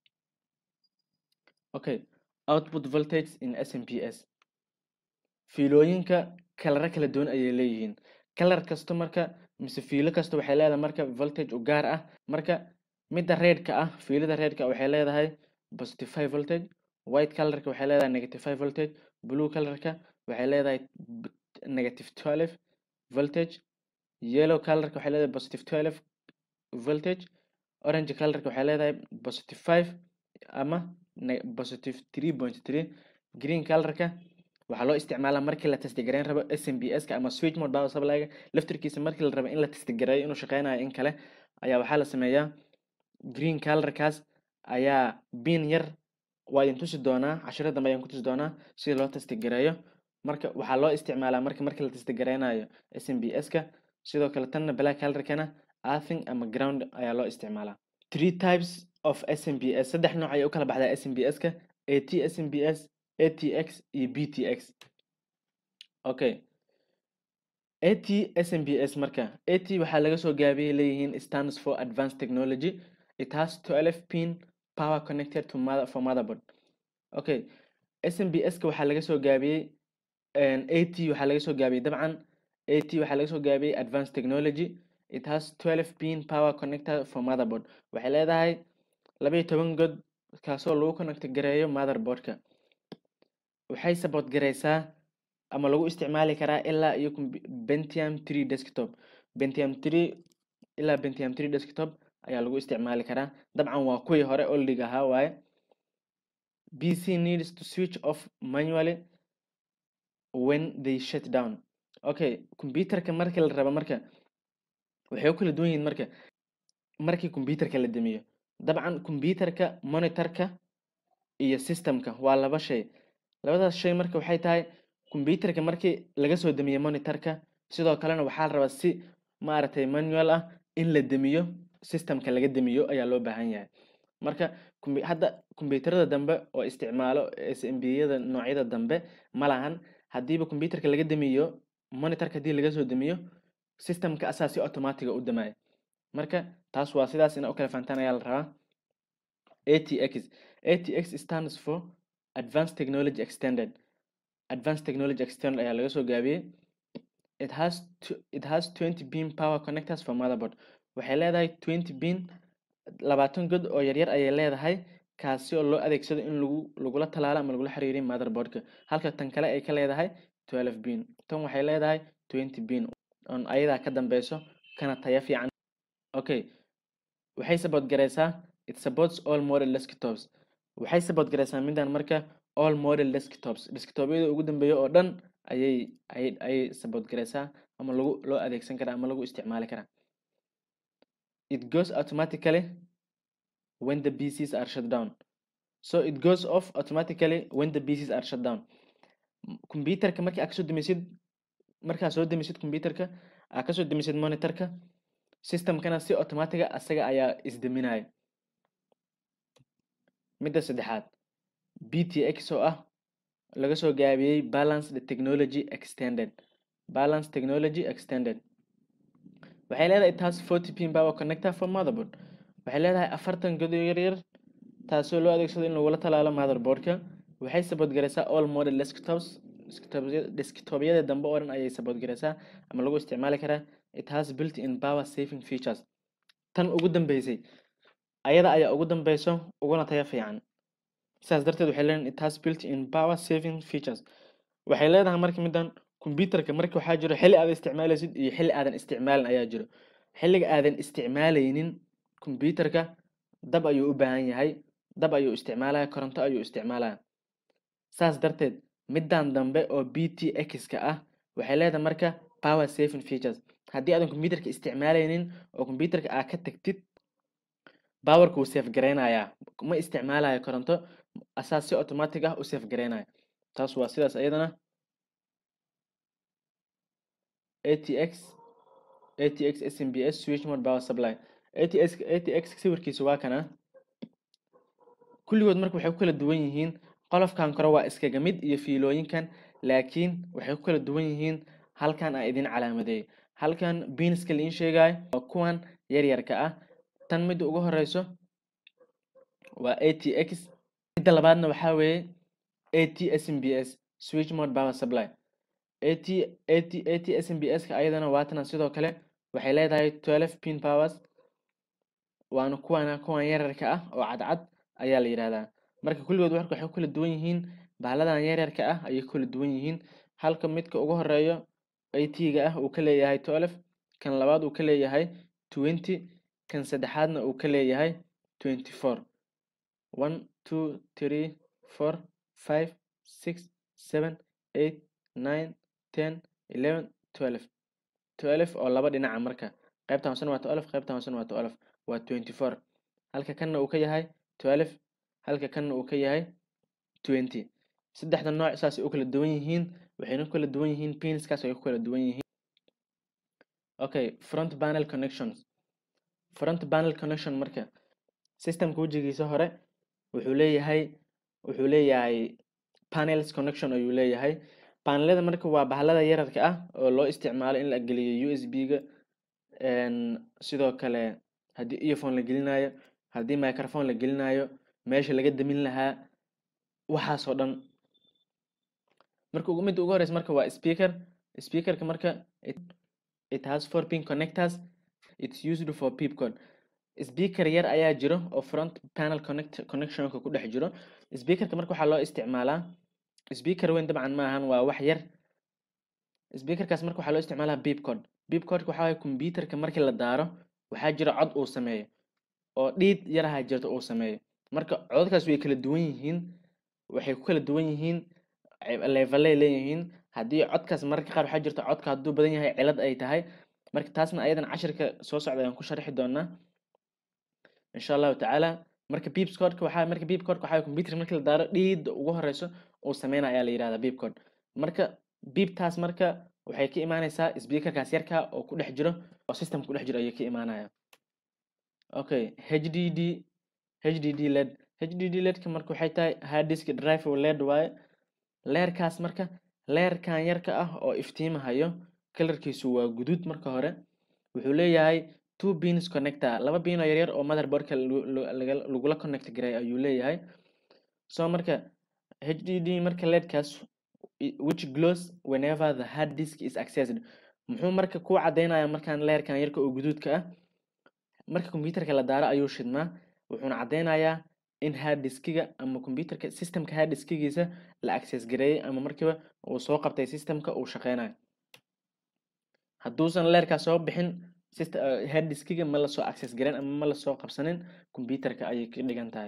okay output voltage in smps fiilooyinka kalaro kala duwan ayay leeyihiin kalar kasta marka mise fiilo kasta waxay leedahay marka voltage u gaar ah marka midda redka ah fiilada redka waxay leedahay positive five voltage white colorka waxay leedahay negative five voltage blue colorka waxay leedahay negative twelve voltage yellow colorka waxay leedahay positive twelve voltage orange colorka waxay leedahay positive five ama positive three point three green colorka waxaa loo isticmaalaa markii la testgareyn rabo s m b s ka ama switch mode power supply-ga laftirkiisa markii la rabo in la testgareeyo inuu shaqeynayo in kale ayaa waxaa la sameeyaa green colorkaas ayaa bin yar waa idin tusi doonaa cashiro dambe ayaan ku tusi doonaa sida loo testgareeyo marka waxaa loo isticmaalaa marka markii la testgareynayo s m b s ka sidoo kale tanna black colorkana earthing ama ground ayaa loo isticmaalaa three types of s m b s saddex nooc ayay u kala baxdaa s m b s ka at s m b s atx iyo btx okay at smbs marka at waxaa laga soo gaabiyey leeyihiin stands for advanced technology it has 12 pin power connected to mother for motherboard okay smbs ka waxaa laga soo gaabiyey at waxaa laga soo gaabiyey dabcan at waxaa laga soo gaabiyey advanced technology it has 12 pin power connector for motherboard waxay leedahay laba iyo toban god kaasoo lagu connect gareeyo motherboardka waxay support gareysaa ama lagu isticmaali karaa ilaa iyo pentium three desktop pentium three ilaa pentium three desktop ayaa lagu isticmaali karaa dabcan waa kuwii hore oldig ahaa waaye b c needs to switch off manually when they shut down okay computerka markii la rabo marka waxay u kala duwan yihiin marka markii computerka la damiyo dabcan computerka monitorka iyo systemka waa laba shay labadaas shay marka waxay tahay computerka markii laga soo damiyo monitorka sidoo kalena waxaa la rabaa si maaragtay manual ah in la damiyo systemka laga damiyo ayaa loo baahan yahay marka hadda computerada dambe oo isticmaalo smbiyada noocyada dambe ma lahan haddiiba computerka laga damiyo monitorka haddii laga soo damiyo systemka asaa si automatiga u damaya marka taas waa sidaas ina u kala fahantaan ayaa la rabaa atx atx stands for advanced technology extended advanced technology extended ayaa laga soo gaabiyey it has it has 20 pin power connectors for motherboard waxay leedahay 20 pin labaatan god oo yaryar ayay leedahay kaasi oo loo adeegsado in lagu lagula talaalo ama lagula xiriiriyo motherboardka halka tan kale ay ka leedahay 12 pin tan waxay leedahay 20 pin on ayadaa ka dambeyso kana taya fiican okay waxay support gareysaa it supports all model desktops waxay support gareysaa midaan marka all model desktops desktopyada ugu dambeeya oo dhan ayay ayay ayay support gareysaa ama lagu loo adeegsan karaa ama lagu isticmaali karaa it goes automatically when the pcs are shut down so it goes off automatically when the pcs are shut down computerka markii aad kasoo demisid markaa soo demisid computerka aad kasoo demisid monitorka systemkana si automatiga asaga ayaa isdeminaya midda saddexaad btx oo ah laga soo gaabiyey balanced technology extended balance technology extended waxay leedahay taas forty pin power connector for motherboard waxay leedahay afartan godo yaryar taasoo loo adeegsado in lagula talaalo motherboardka waxay support garaysaa all model desktops desktopyada dambe oo dhan ayay support garaysaa ama lagu isticmaali karaa it has built in power saving features tan ugu dambeysay ayada ayaa ugu dambeyso uguna tayo fiican sidaas darteed waxay leedahay it has built in power saving features waxay leedahay marka midan computerka marka waxaa jiro xilli aad isticmaalaysid iyo xilli aadan isticmaalin ayaa jiro xilliga aadan isticmaalaynin computerka dab ayuu u baahan yahay dab ayuu isticmaalaya koronto ayuu isticmaalaya saas darteed middan dambe oo b t x-ka ah waxay leedahay marka power saving features haddii aadan computerka isticmaalaynin oo computerka aad ka tagtid powerka wuu safe gareynayaa ma isticmaalayo koronto asaas si automatic ah u safe gareynaya taas waa sidaas iyadana atx atx smbs switch mode power supply atx atx sawirkiisa waa kana kulligood marka waxay ku kala duwan yihiin qolofkan kore waa iskaga mid iyo fiilooyinkan laakiin waxay ku kala duwan yihiin halkan aa idin calaamadeeyay halkan beanska liin sheegayo waa kuwan yaryarka ah tan midda ugu horeyso waa atx midda labaadna waxaa weeye at smbs switch mode power supply at at at smbs-ka ayadana waatana sidoo kale waxay leedahay twelve pin powers waana kuwana kuwan yararka ah oo cadcad ayaa la yidhahdaa marka kulligood warka waxay ku kala duwan yihiin bahladan yaryarka ah ayay ku kala duwan yihiin halka midka ugu horeeyo at-ga ah uu ka leeyahay twelve kan labaad uu ka leeyahay twenty kan saddexaadna uu ka leeyahay twenty four one two three four five six seven eight nine ten eleven twelve twelve oo laba dhinaca marka qaybta hoosena waa twelve qaybta hoosena waa twelve waa twenty four halka kanna uu ka yahay twelve halka kanna uu ka yahay twenty saddexda nooc saasay u kala duwan yihiin waxayna ku kala duwan yihiin pinskaas ay ku kala duwan yihiin okay front panel connections front panel connection marka systemka wejigiisa hore wuxuu leeyahay wuxuu leeyahay panels connection ayuu leeyahay panelada marka waa bahlada yararka ah oo loo isticmaalo in la geliyo u s b-ga sidoo kale haddii earphone la gelinayo haddii microphone la gelinayo meesha laga damin lahaa waxaasoo dhan marka midda ugu horeysa marka waa speaker speakerka marka it has four pin connectors it's used for pipcode speaker yar ayaa jiro oo front panel connect connectionka ku dhex jiro speakerka marka waxaa loo isticmaalaa speaker weyn dabcan maahan waa wax yar speakerkaas marka waxaa loo isticmaalaa bipcode bipcodeka waxaa waye computerka markii la daaro waxaa jira cod uu sameeyo oo dhiid yaraha jirta uu sameeyo marka codadkaas way kala duwan yihiin waxay ku kala duwan yihiin levelay leeyihiin haddii codkaas mararka qaar waxaa jirta codka hadduu badan yahay cilad ay tahay marka taasna ayadan cashirka soo socda ayaan ku sharxi doonaa insha allahu tacaala marka beepscodeka waxaa marka beepcodeka waxaa computer markii la daaro dhiida ugu horeyso uu sameynaya ayaa la yihahdaa beepcode marka beeptaas marka waxay ka imaaneysaa speakerkaas yarka oo ku dhex jiro oo systemka ku dhex jiro ayay ka imaanaya okay hdd hdd led hdd ledka marka waxay tahay hard disk drive oo led waaye leerkaas marka leerkan yarka ah oo iftiimahayo kalarkiisu waa guduud marka hore wuxuu leeyahay two pins connector laba pin oo yaryar oo motherboardka lagula connect garay ayuu leeyahay so marka hdd marka ledkaas which glows whenever the hard disk is accessed muxuu marka ku cadeynaya markaan leerkan yarka oo guduudka ah marka computerka la daaro ayuu shidmaa wuxuuna cadeynayaa in hard diskiga ama computerka systemka hard diskigiisa la access gareeyay ama markiiba uu soo qabtay systemka uu shaqeynayo hadduusan leerkaas soo bixin hard diskiga ma lasoo access gareyn ama ma lasoo qabsanin computerka ayay ka dhigan tahay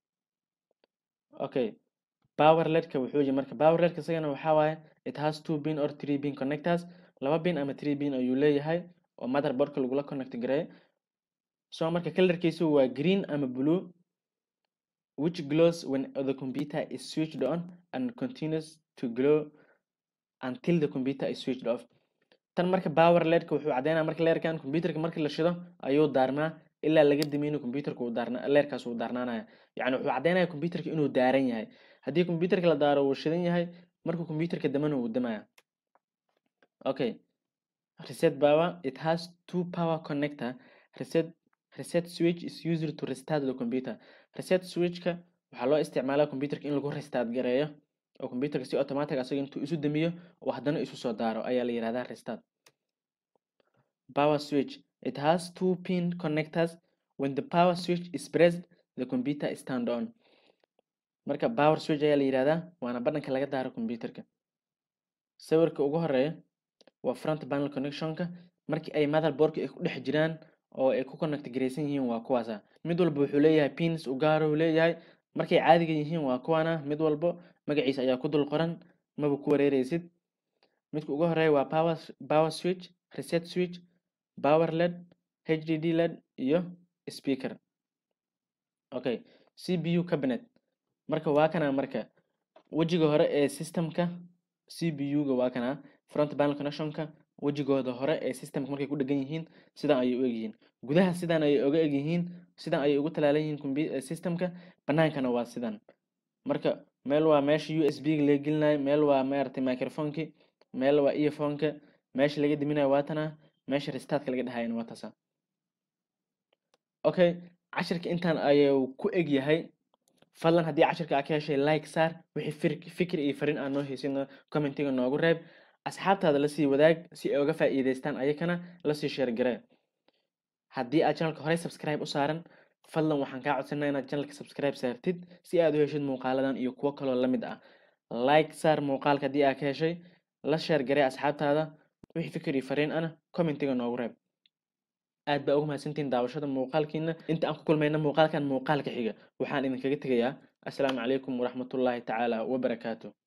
okay power ledka wuxuu yihi marka power ledka isagana waxaa waaye it has two pin or three pin connectors laba pin ama three pin ayuu leeyahay oo motherboardka lagula connect gareeyo so marka kalarkiisu waa green ama blue which glows when the computer is switched on and continues to glow until the computer is switched off tan marka power ledka wuxuu caddeynaya marka leerkan computerka markii la shido ayuu daarmaa ilaa laga damiyo inuu computerka uu daarna leerkaas uu daarnaanaya yacni wuxuu caddeynaya computerka inuu daaran yahay haddii computerka la daaro uu shidan yahay markuu computerka damana uu damaya okay reset power it has two power connector reset reset switch is used to restart the computer reset switchka waxaa loo isticmaalaa computerka in lagu restart gareeyo oo computerka si automatic asaga intuu isu damiyo oo haddana isu soo daaro ayaa la yihahdaa restart power switch it has two pin connectors when the power switch is pressed the computer is turned on marka power switch ayaa la yihahdaa waana badhanka laga daaro computerka sawirka ugu horeeya waa front panel connectionka markii ay motherboardka ay ku dhex jiraan oo ay ku connect garaysan yihiin waa kuwaasa mid walba wuxuu leeyahay pins u gaaro uu leeyahay markay caadiga yihiin waa kuwana mid walbo magaciisa ayaa ku dul qoran maba ku wareereysid midka ugu horeeya waa power power switch reset switch power led hdd led iyo speaker okay cpu cabinet marka waa kana marka wejiga hore ee systemka cpu-ga waa kana front panel connectionka wejigooda hore ee systemka markay ku dhegan yihiin sidan ayay u egyihiin gudaha sidan ayay oga egyihiin sidan ayay ugu talaalan yihiin systemka banaankana waa sidan marka meel waa meesha u s b ga laga gelinayo meel waa maaragtay microphoneki meel waa earphoneka meesha laga diminayo waa tana meesha restartka laga dhahayana waa taasa okay cashirka intaan ayuu ku eg yahay fadlan haddii cashirka aa ka heshay like saar wixii fikir iyo farin aan noo heysino commentiga noogu reeb asxaabtaada lasii wadaag si ay uga faa'iidaystaan ayakana lasii sheergaree haddii aad channelka horey subscribe u saaran fadlan waxaan kaa codsanaa inaad channelka subscribe saartid si aad u heshid muuqaaladan iyo kuwo kaloo la mid ah like saar muuqaalka haddii aad ka heshay la sheergaree asxaabtaada wixii fikir iyo fariin ana commentiga noogu reeb aad baa ugu mahadsantihiin daawashada muuqaalkiina inta aan ku kulmayna muuqaalkan muuqaalka xiga waxaan idinkaga tegayaa assalaamu calaykum waraxmatullaahi tacaala wabarakaatu